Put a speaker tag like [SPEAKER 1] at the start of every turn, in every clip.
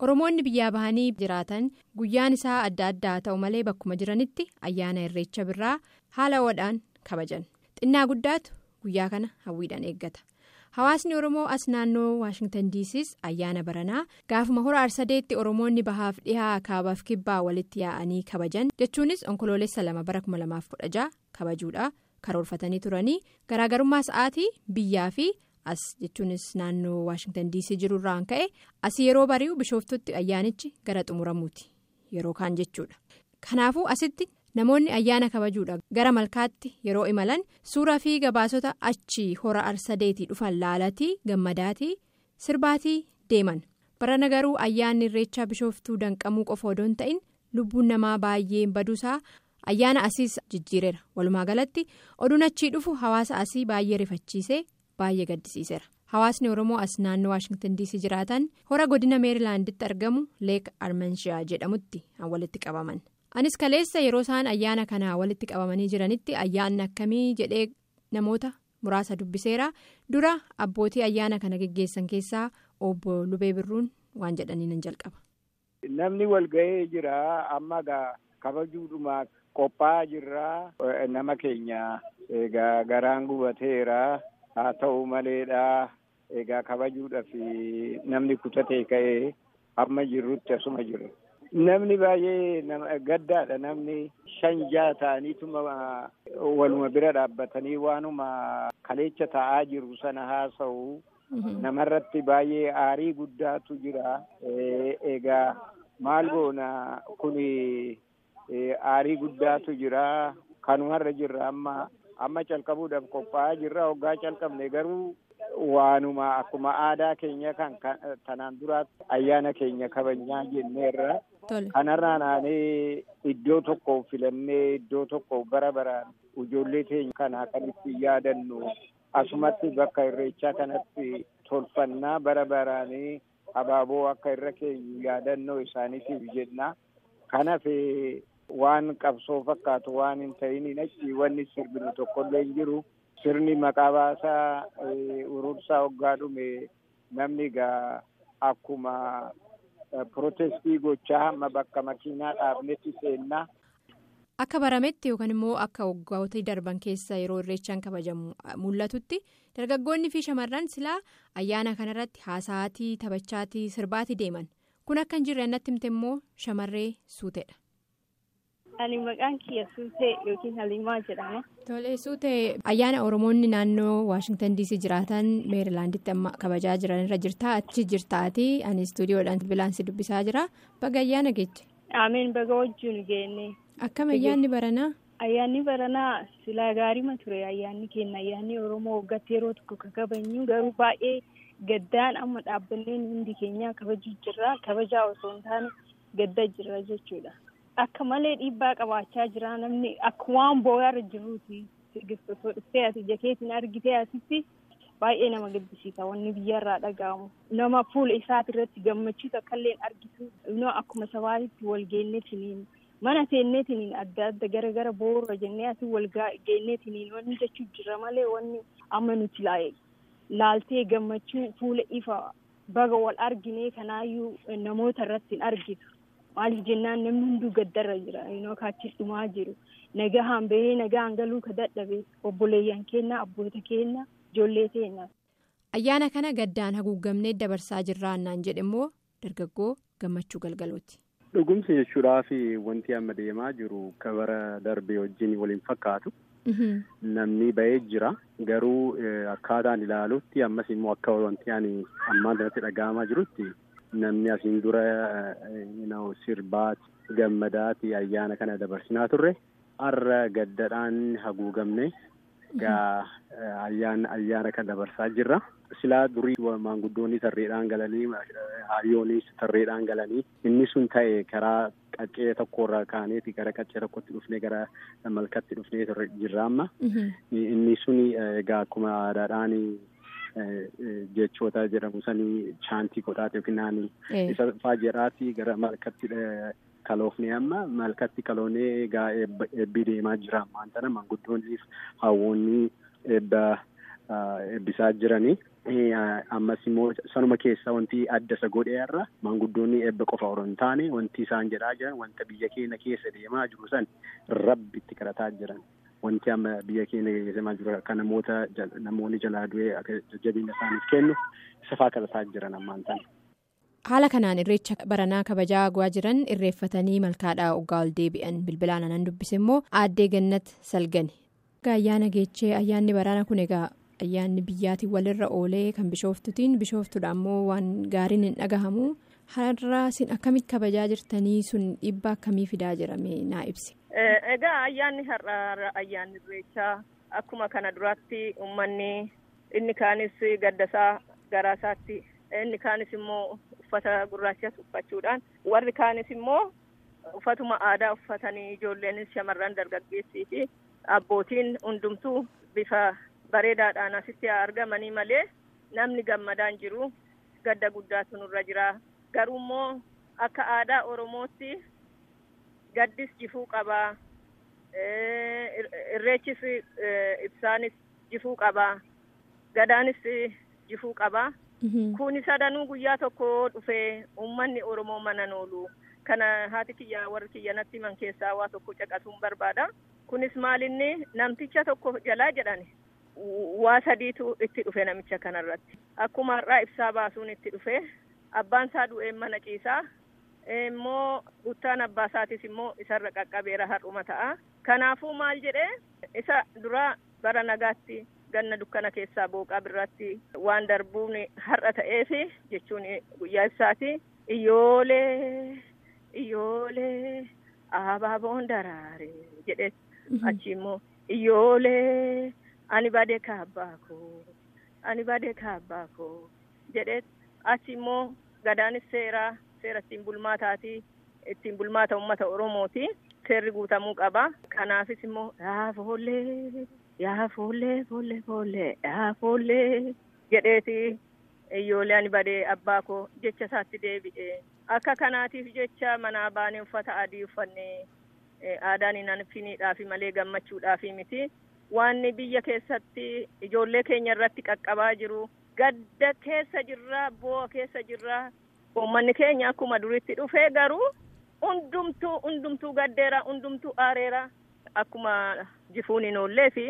[SPEAKER 1] oromoonni biyyaa bahanii jiraatan guyyaan isaa adda addaa ta'u malee bakkuma jiranitti ayyaana irreecha birraa haala ho'aadhaan kabajan xinnaa guddaatu guyyaa kana hawwiidhaan eeggata. hawaasni oromoo as naannoo waashingtan diisiis ayyaana baranaa gaafuma hora arsadeetti oromoonni bahaaf dhihaa kaabaaf kibbaa walitti yaa'anii kabajan jechuunis onkoloolessa lama bara 2016 kabajuudha karoorfatanii turanii garaagarummaa sa'aatii biyyaa fi as jechuunis naannoo waashingtan diisii jirurraan ka'e as yeroo bari'u bishooftutti ayyaanichi gara xumuramuuti yeroo kaan jechuudha kanaafuu asitti. namoonni ayyaana kabajuudha gara malkaatti yeroo imalan suuraa fi gabaasota achii hora arsadeetii dhufan laalatii gammadaatii sirbaatii deeman barana garuu ayyaanni irreechaa bishooftuu danqamuu qofa odoo hin ta'in lubbuun namaa baay'een baduusaa ayyaana asiis jijjiireera walumaa galatti oduun achii dhufu hawaasa asii baay'ee rifachiisee baay'ee gaddisiiseera hawaasni oromoo as naannoo waashingtan diisii jiraatan hora godina meerilaanditti argamu leek armanshiyaa jedhamutti han walitti qabaman. anis kaleessa yeroo isaan ayyaana kanaa walitti qabamanii jiranitti ayyaanni akkamii jedhee namoota muraasa dubbiseera dura abbootii ayyaana kana geggeessan keessaa obbo lubee birruun waan jedhanii nan jalqaba.
[SPEAKER 2] namni walga'ee jira amma egaa kabajuudhumaaf qophaa'aa jirra nama keenya egaa garaan gubateera haa ta'u maleedha egaa kabajuudhaaf namni kutatee ka'ee amma jirrutti asuma jirra. Namni baay'ee gaddaadha namni shan jaha ta'aniituma waluma bira dhaabbatanii waanuma kaleecha taa'aa jiru sana haasa'u namarratti baay'ee aarii guddaatu jira. Egaa maal goona kuni aarii guddaatu jira kanumarra jirra amma amma calqabuudhaaf qophaa'aa jirra hoggaa calqabne garuu. Waanuma akkuma aadaa keenya kan tanaan duraatti ayyaana keenya kabajnaa jenneerra. Kanarraa naannee iddoo tokko filannee iddoo tokko bara baraan ijoollee keenya kana kan itti yaadannu asumatti bakka irreechaa kanatti tolfannaa bara baraanii abaaboo akka irra keenyu yaadannoo isaaniitiif jenna. Kanaaf waan qabsoo fakkaatu waan hin ta'in achi wanni sirbinu tokkollee hin jiru. Sirni maqaa baasaa urursaa hoggaa dhume namni egaa akkuma pirootestii gochaa hamma bakka makiinaa dhaabnetti seennaa.
[SPEAKER 1] Akka barametti yookaan immoo akka waggoota darban keessa yeroo irreechaan kabajamu mul'atutti dargaggoonni fi shamarran silaa ayyaana kanarratti haasa'aatii taphachaatii sirbaatii deeman kun akka hin jirre natti himte immoo shamarree suuteedha.
[SPEAKER 3] Ani maqaan kiyya suutee yookiin haliimaa jedhama.
[SPEAKER 1] Tolee suutee ayyaana Oromoonni naannoo Waashingtan diisii jiraatan meerilaanditti amma kabajaa jiran irra jirtaa achi jirtaatii ani istuudiyoodhaan bilaansii dubbisaa jira baga ayyaana geeche.
[SPEAKER 3] Ameen baga wajjin geenne.
[SPEAKER 1] Akkam ayyaanni baranaa?
[SPEAKER 3] Ayyaanni baranaa silaa gaariima ture ayyaanni keenya ayyaanni Oromoo waggaatti yeroo tokko kan kabajnu garuu baay'ee gaddaan amma dhaabbanneen hundi keenya kabajuu jirra kabajaa osoo hin taane gaddaa jirra jechuudha. Akka malee dhiibbaa qabaachaa jira namni akka waan boo'aarra jiruuti sirgistotoo dhuftee ati jakeetiin argitee asitti baay'ee nama gaddisiisa wanni biyyarraa dhaga'amu nama fuula isaati irratti gammachiisu akkallee argitu akkuma sabaatitti wal geenneetiniin mana teenneetiniin adda adda gara gara boorra jennee ati wal geenneetiniin wanni jechuu jira malee wanni amma nuti laaltee gammachuu fuula ifa baga wal arginee kanaayyuu namoota irratti hin argitu. Maaliif jennaan namni hunduu gaddarra jira yookaan kaachis dhumaa jiru nagahaan bahee nagahaan galuu ka dadhabe obboleeyyan keenya abboota keenya ijoollee keenya.
[SPEAKER 1] Ayyaana kana gaddaan haguugamnee dabarsaa jirraannaan jedhe immoo dargaggoo gammachuu galgalooti.
[SPEAKER 4] Dhugumsi jechuudhaaf wanti amma deemaa jiru kabara darbee wajjin waliin fakkaatu. Namni bahee jira garuu akkaataan ilaalutti ammas immoo akka wanti ani ammaan irratti dhaga'amaa jirutti. Namni asiin dura sirbaati gammadaati ayyaana kana dabarsinaa turre har'a gaddadhaan haguugamne gaa ayyaana kana dabarsaa jirra. Silaa durii maanguddoonni tarreedhaan galanii hayyoonis tarreedhaan galanii inni sun ta'e karaa qaccee tokkorraa kaaneeti gara qaccee tokkotti dhufnee gara malkatti dhufnee jirra amma. Inni sun egaa akkuma aadaadhaan. Jechoota jedhamu sanii chaantii godhaate yookiin naani isa faajeraati gara malkatti kaloofne amma malkatti kaloonee egaa eebbi deemaa jira ammaan tana maanguddoonniif hawwoonni eebba eebbisaa jiranii. Ammas immoo sanuma keessa wanti adda isa godheerra maanguddoonni eebba qofa otoo hin taane wanti isaan jedhaa jiran wanta biyya keenya keessa deemaa jiru san rabbi itti kadhataa jiran. Wanti amma biyya keenya keessa deemaa jiru akka namoota namoonni jalaa du'ee akka jajjabeenya isaaniif kennu isa fa'aa kadhataa jiran ammaan tana.
[SPEAKER 1] Haala kanaan irreecha baranaa kabajaa gu'aa jiran irreeffatanii malkaadhaa oggaa ol deebi'an bilbilaan anan dubbise immoo aaddee gannat salgani. Ayyaana geechee ayyaanni baraana kun egaa ayyaanni biyyaatiin walirra oolee kan bishooftutiin bishooftuudha ammoo waan gaariin hin dhagahamu har'a isin akkamitti kabajaa jirtanii sun dhiibbaa akkamii fidaa jirame naa ibsi.
[SPEAKER 5] Egaa ayyaanni har'a ayyaanni irreechaa akkuma kana duraatti uummanni inni kaanis gaddasaa garaasaatti inni kaanis immoo uffata gurraachas uffachuudhaan warri kaanis immoo uffatuma aadaa uffatanii ijoolleenis shamarran dargaggeessii fi abbootiin hundumtuu bifa bareedaadhaan asitti argamanii malee namni gammadaan jiru gadda guddaatu nurra jira garuu immoo akka aadaa oromootti gaddis jifuu qabaa irreechis ibsaanis jifuu qabaa gadaanis jifuu qabaa. Kuni sadanuu guyyaa tokko dhufee uummanni Oromoo mana oolu. Kana haati kiyya warri kiyya natti himan keessaa waa tokko caqasuun barbaada. Kunis maalinni namticha tokko jalaa jedhani waa sadiitu itti dhufe namicha kanarratti. Akkuma har'aa ibsaa baasuun itti dhufe abbaan isaa du'ee mana ciisaa immoo guttaan abbaa isaatis immoo isarra qaqqabeera har'uma ta'a. Kanaafuu maal jedhee isa dura bara nagaatti. ganna dukkana keessaa booqaa birratti waan darbuun har'a ta'eef jechuun guyyaa ibsaati iyyoolee iyyoolee abaaboon daraare jedhe achi immoo iyyoolee ani badee kaabbaa koo ani badee kaabbaa koo jedhe achi immoo gadaanis seeraa seera ittiin bulmaataati ittiin bulmaata uummata oromooti seerri guutamuu qaba kanaafis immoo raafoollee. yaa foollee foollee foollee yaa foollee jedheeti iyyoolee ani badee abbaa koo jecha isaatti deebi'e akka kanaatiif jecha manaa baanee uffata adii uffannee aadaan hin finiidhaafi malee gammachuudhaafi miti waanni biyya keessatti ijoollee keenya irratti qaqqabaa jiru gadda keessa jirra boo'a keessa jirra uummanni keenya akkuma duritti dhufee garuu hundumtuu hundumtuu gaddeera hundumtuu aareera. Akkuma jifuun hin oollee fi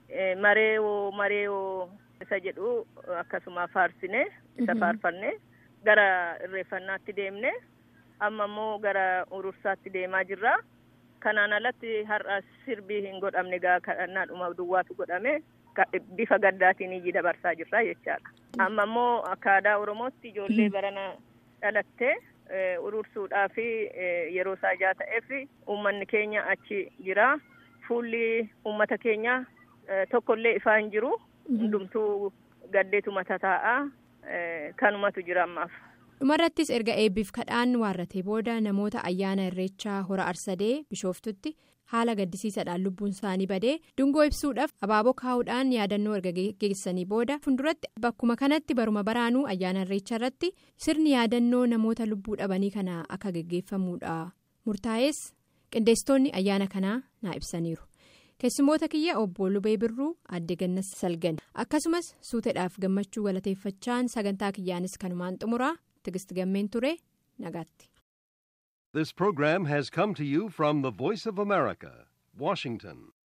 [SPEAKER 5] mareewoo mareewoo isa jedhu akkasuma faarsine isa faarfanne gara irreeffannaatti deemne amma immoo gara urursaatti deemaa jirra. Kanaan alatti har'a sirbii hin godhamne gaa kadhannaadhuma duwwaatu godhame bifa gaddaatiin iyyi dabarsaa jirra jechaadha. Amma immoo akka aadaa Oromootti ijoollee barana dhalattee urursuudhaa fi yeroo isaa ijaa ta'eef uummanni keenya achi jira. Fuulli uummata keenya tokkollee ifaa hin jiru. Hundumtuu gaddeetu mata taa'aa kanumatu jira ammaaf.
[SPEAKER 1] dhumarrattis erga eebbiif kadhaan waarratee booda namoota ayyaana irreechaa hora arsadee bishooftutti haala gaddisiisaadhaan lubbuun isaanii badee dungoo ibsuudhaaf abaaboo kaa'uudhaan yaadannoo erga geessanii booda funduratti bakkuma kanatti baruma baraanuu ayyaana irreecha irratti sirni yaadannoo namoota lubbuu dhabanii kana akka geggeeffamuudha murtaa'es qindeessitoonni ayyaana kanaa naa ibsaniiru. keessumoota kiyya obbo lubee birruu aadde gannas salgan akkasumas suuteedhaaf gammachuu galateeffachaan sagantaa kiyyaanis kanumaan xumuraa tigist gammeen ture nagaatti.
[SPEAKER 6] This program has come to you from the Voice of America, Washington.